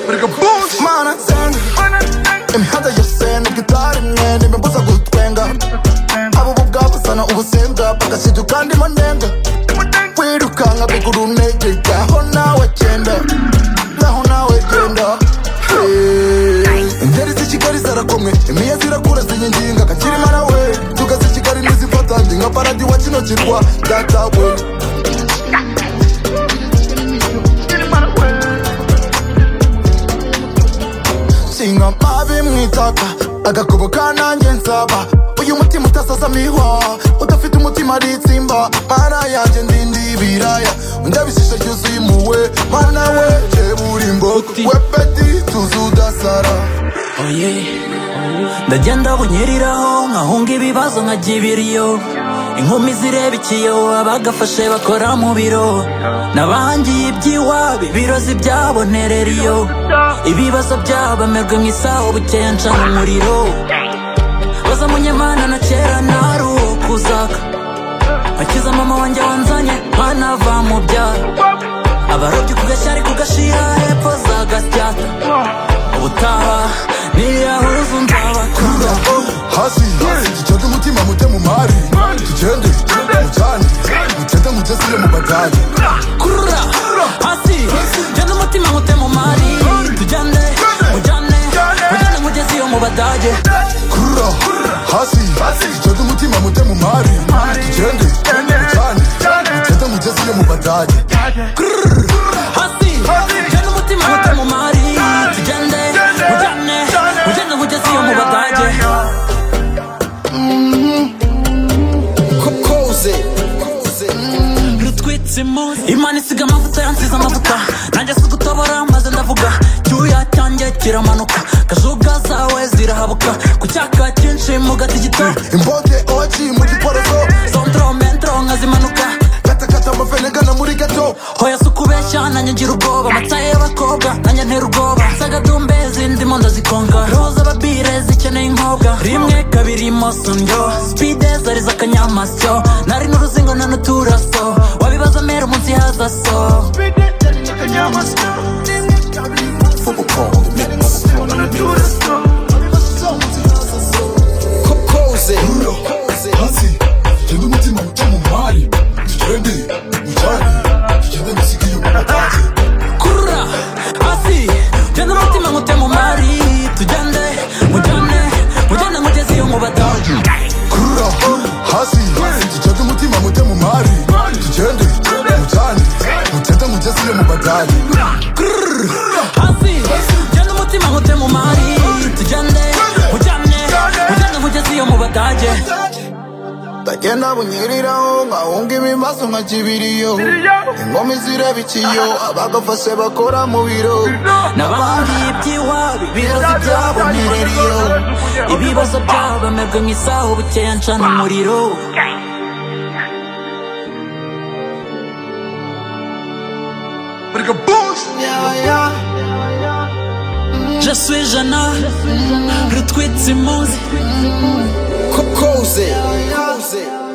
Boss mannen zijn in hadden je zijn ik gitaar in mijn neem bosa goed twenga abo bugaba sana ubusenga paka situ kandi manenga kwirukanga biguru neke gaho nawe genda gaho nawe genda ingeri z'ikigali zarakomwe imiya zirakura zinyinginga kakirimana we tugaze kigali nizifata ndi nka paradi wa kino kirwa datawe nshinga mabi mu itaka agakubo kanange nsaba uyu mutima utasaza mihwa udafite umutima ari itsimba mana yanjye ndindi ibiraya ndabishisha ryuzuye impuhwe mana we jebura imbogo Uti. we peti tuzi udasara oye ndagenda bunyeriraho nkahunga ibibazo nkagira ibiriyo inkumi zireba ikiyo abagafashe bakora mu biro n'abangiye iby'iwabo ibirozi byabonerera iyo ibibazo byabamerwe mu isaho bukeya ncana umuriro baza munyamana na kera nari uwo kuzaka akiza mama wanjye wanzanye mwana va mu byaro abarobyi kugashyari kugashira hepfo za gasyata ubutaha nirahuza kura nzabakura oh, hasi hasi gicoge umutima mute mu mari tugende mucane mutete mutesire mu bagage kurura hasi jyana umutima nkute mu mari tujyane mujyane mujyane mugezi yo mu badage kura hasi gicoge umutima mute mu mari tugende mucane mutete mutesire mu bagage hasi jyana umutima nkute mu mari tujyane mujyane mujyane mugezi yo mu badage koze rutwitse imunsi imana isiga amavuta yansize amavuta nanjye si gutobora maze ndavuga cyuya cyanjye kiramanuka kajuga zawe zirahabuka ku cyaka cyinshi mu gati gito imboge oji mu giporoso sondro mentro nkazimanuka katakata amavenegana muri gato hoya si ukubeshya nanjye ngira ubwoba amataye y'abakobwa nanjye ntera ubwoba zagadumbezi ndimo ndazikonga roho z'ababire zikeneye inkobwa rimwe kabiri moso ndyo sipide zari z'akanyamasyo nari n'uruzingo na n'uturaso wabibaza mera umunsi haza so koze hasi tugende umutima muto mu mari tugende mutane tugende musiki yo kumatazi kurura hasi jyana umutima nkute mu mari tugende mujyane mujyane mugezi yo mu badaje kurura hasi tugende umutima muto mu mari tugende mutane mutete mutesire mu badage hasi jyana umutima nkute mu mari tugende mujyane mujyane mugezi yo mu badage ndagenda bunyeriraho nkahunga ibimazo nka kibiriyo ingoma izireba ikiyo abagafashe bakora mu biro n'abandi iby'iwabo ibibazo byabonereriyo ibibazo byabamerwe mu isaho bukeya ncana umuriro je suis jana rutwitse imuzi koze koze